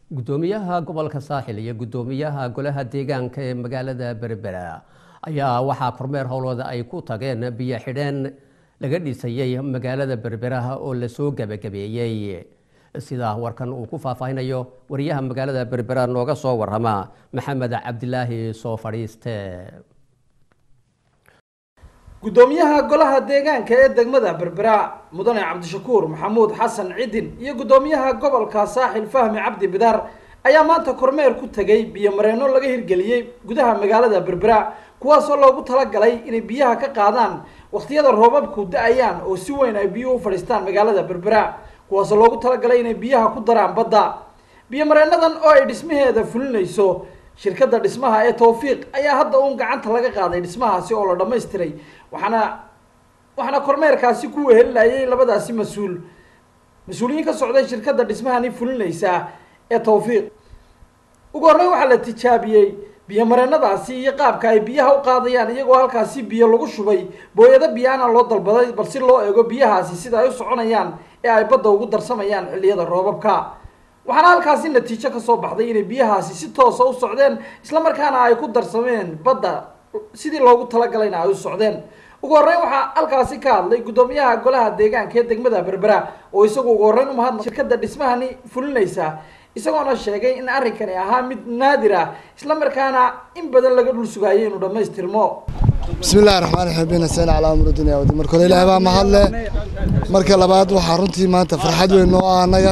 gudoomiyaha gobolka saaxil iyo gudoomiyaha golaha deegaanka ee magaalada berbera ayaa waxaa kormeer howlooda ay ku tageen biyo xidheen laga dhisayey magaalada berberaha oo lasoo gebagabeeyey sidaa warkan uu ku faahfaahinayo wariyaha magaalada berbera nooga soo warama maxamed cabdilaahi soo fadhiiste gudoomiyaha golaha deegaanka ee degmada berbera mudane cabdishakuur maxamuud xasan cidin iyo gudoomiyaha gobolka saaxil fahmi cabdi bidaar ayaa maanta kormeer ku tegay biyo mareenno laga hirgeliyey gudaha magaalada berbera kuwaasoo loogu talagalay inay biyaha ka qaadaan wakhtiyada roobabku da-ayaan oo si weyn ay biyuhu u fadhiistaan magaalada berbera kuwaasoo loogu talagalay inay biyaha ku daraan badda biyo mareennadan oo ay dhismaheeda fulinayso shirkadda dhismaha ee tawfiiq ayaa hadda uun gacanta laga qaaday dhismahaasi oo la dhammaystiray waxaana waxaana kormeerkaasi ku wehelinayay labadaasi mas-uul mas-uuliyiin ka socday shirkadda dhismahani fulinaysa ee tawfiiq ugu horreyn waxaa la tijaabiyey biyo mareenadaasi iyo qaabka ay biyaha u qaadayaan iyagoo halkaasi biyo lagu shubay booyado biyaana loo dalbaday bal si loo eego biyahaasi sida ay u soconayaan ee ay badda ugu darsamayaan xilliyada roobabka waxaana halkaasi natiijo kasoo baxday inay biyahaasi si toosa u socdeen islamarkaana ay ku darsameen badda sidii loogu talagalayna ay u socdeen ugu horreyn waxaa halkaasi ka hadlay gudoomiyaha golaha deegaanka ee degmada berbera oo isagu ugu horreyn umahadna shirkadda dhismahani fulinaysa isagoona sheegay in arrinkani ahaa mid naadir ah islamarkaana in badan laga dhul sugaayay inuu dhammaystirmo bismi illahi raxmaan raxiim bina seen calaa amri dunya wadi marka hore ilaahay baa mahadle marka labaad waxaa runtii maanta farxad weyn noo ah annaga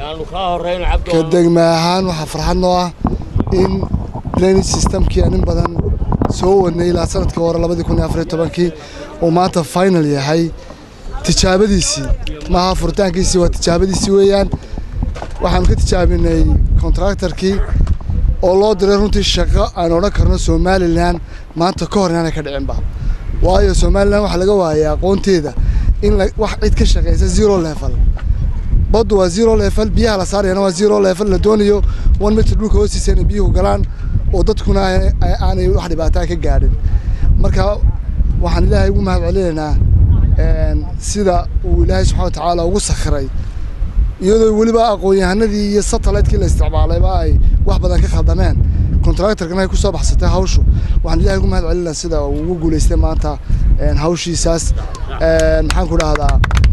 ka degma ahaan waxaa farxad noo ah in drainage systemkii aan in badan soo wadnay ilaa sanadkii hore labadii kun iyo afariyo tobankii uu maanta final yahay tijaabadiisii maaha furitaankiisii waa tijaabadiisii weeyaan waxaanu ka tijaabinay contractorkii oo loo diray runtii shaqo aan odhan karno somalilan maanta ka hor inaanay ka dhicinba waayo somalilan waxaa laga waayay aqoonteeda in wax cid ka shaqeysa zero level baddu waa zero level biyaha la saarayana waa zero level la doonayo one meter dhulka hoostiisa inay biyuhu galaan oo dadkuna aanay wax dhibaataa ka gaadhin marka waxaan ilaahay ugu mahad celinaynaa sida uu ilaahay subxana watacaala ugu sakhiray iyadoo weliba aqoon-yahanadii iyo satellite-kii la isticmaalayba ay wax badan ka khaldameen contractorkana ay kusoo baxsatay hawshu waxaan ilahay ugu mahad celinaa sida uu ugu guulaystay maanta hawshiisaas maxaan ku dhahdaa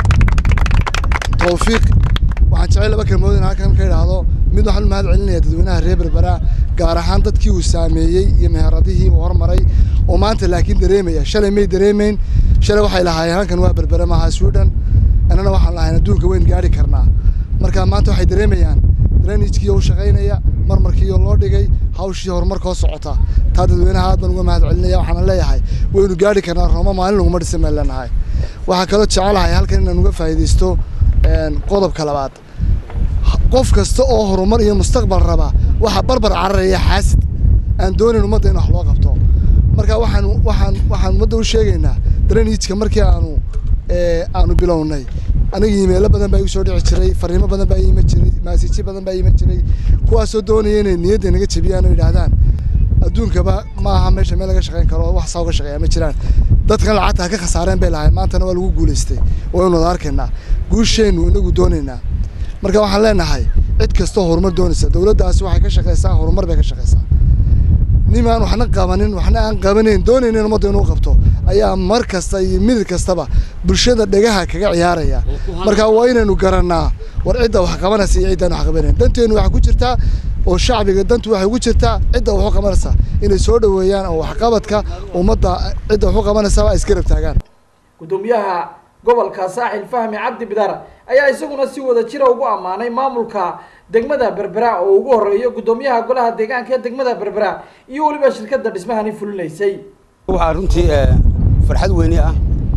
tawfiiq waxaan jecel laba kelmood in halkan ka idhaahdo mid waxaan u mahad celinaya dadweynaha reer berbera gaar ahaan dadkii uu saameeyey iyo meheradihii uu hormaray oo maanta laakiin dareemaya shalay may dareemayn shalay waxay lahaayeen halkan waa berbere maaha sweden annana waxaan lahayn adduunka weyn gaari karnaa marka maanta waxay dareemayaan drainagekii u shaqaynaya marmarkiioo loo dhigay hawshii horumarkoo socota taa dadweynaha aad baan uga mahad celinaya waxaana leeyahay waynu gaari karnaa rooma maalin laguma dhisan baan leenahay waxaa kaloo jecelahay halkan inaan uga faa'iidaysto qodobka labaad qof kasta oo horumar iyo mustaqbal raba waxaa barbar cararaya xaasid aan doonayn ummadda in wax loo qabto marka waxaan waxaan waxaan ummadda u sheegaynaa drainageka markii aanu aanu bilownay aniga iimeelo badan baa igu soo dhici jiray fariimo badan baa iima jiray maasiijyo badan baa iima jiray kuwaasoo doonaya inay niyadda naga jebiyaan oo yidhaahdaan adduunkaba ma aha meesha meel laga shaqayn karo wax saa uga shaqeeya ma jiraan dadkan lacagta ha ka khasaareen bay lahayn maantana waa lagu guulaystay waynu wada arkaynaa guusheennu inagu doonaynaa marka waxaan leenahay cid kastoo horumar doonaysa dowladdaasi waxay ka shaqaysaa horumar bay ka shaqaysaa nimaan waxna qabanin waxna aan qabanayn doonayn in ummadda inuu qabto ayaa mar kasta iyo midid kastaba bulshada dhegaha kaga ciyaaraya marka waa inaynu garannaa war cidda wax qabanaysa iyo ciddaan wax qabanayn danteennu waxay ku jirtaa oo shacbiga dantu waxay ugu jirtaa cidda wax u qabanaysa inay soo dhoweeyaan oo waxqabadka ummadda cidda wax u qabanaysaba ay isgarab taagaan gudoomiyaha gobolka saaxil fahmi cabdi bidaar ayaa isaguna si wada jira ugu ammaanay maamulka degmada berbera oo ugu horeeyo gudoomiyaha golaha deegaanka ee degmada berbera iyo weliba shirkadda dhismahani fulinaysay waxaa runtii farxad weyne ah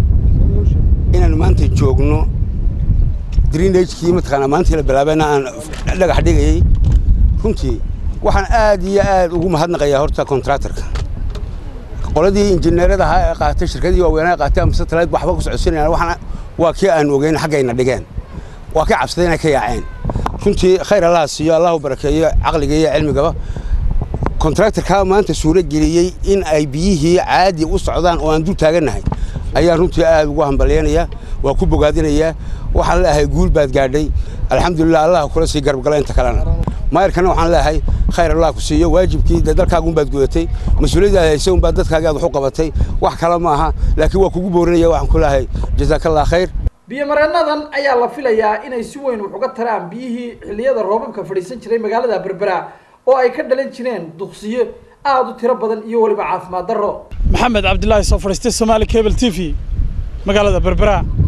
inaanu maanta joogno drainagekii mataqaanaa maantii la bilaabayna aan dhagax dhigayay runtii waxaan aad iyo aad ugu mahadnaqayaa horta contractorka qoladii injineerada ahaa ee qaatay shirkadii waaweynaa qaatay ama satellite waxba ku socodsiinayaan waxaan waa kii aan ogeyn xaggayna dhigeen waa ka cabsaday inay ka yaaceen runtii khayr allaha siiyo allahu barakeeyo caqliga iyo cilmigaba contractorkaa maanta suuro geliyey in ay biyihii caadi u socdaan oo aan dul taagannahay ayaa runtii aad ugu hambalyaynaya waa ku bogaadinayaa waxaan leeahay guul baad gaadhay alxamdulilah allah kula sii garbgala inta kalena maayarkana waxaan leeyahay khayr allah ku siiyo waajibkii dee dalkaaga unbaad gudatay mas-uuliyaddaad haysay unbaad dadkaaga aad wax u qabatay wax kale ma aha laakiin waa kugu boorinaya waxaan ku leeyahay jazaakallah khayr biyomareenadan ayaa la filayaa inay si weyn wax uga taraan biyihii xilliyada roobabka fadhiisan jiray magaalada berbera oo ay ka dhalan jireen duqsiyo aada u tiro badan iyo weliba caafimaad darro maxamed cabdilaahi soo fadhiistay somaali cable t v magaalada berbera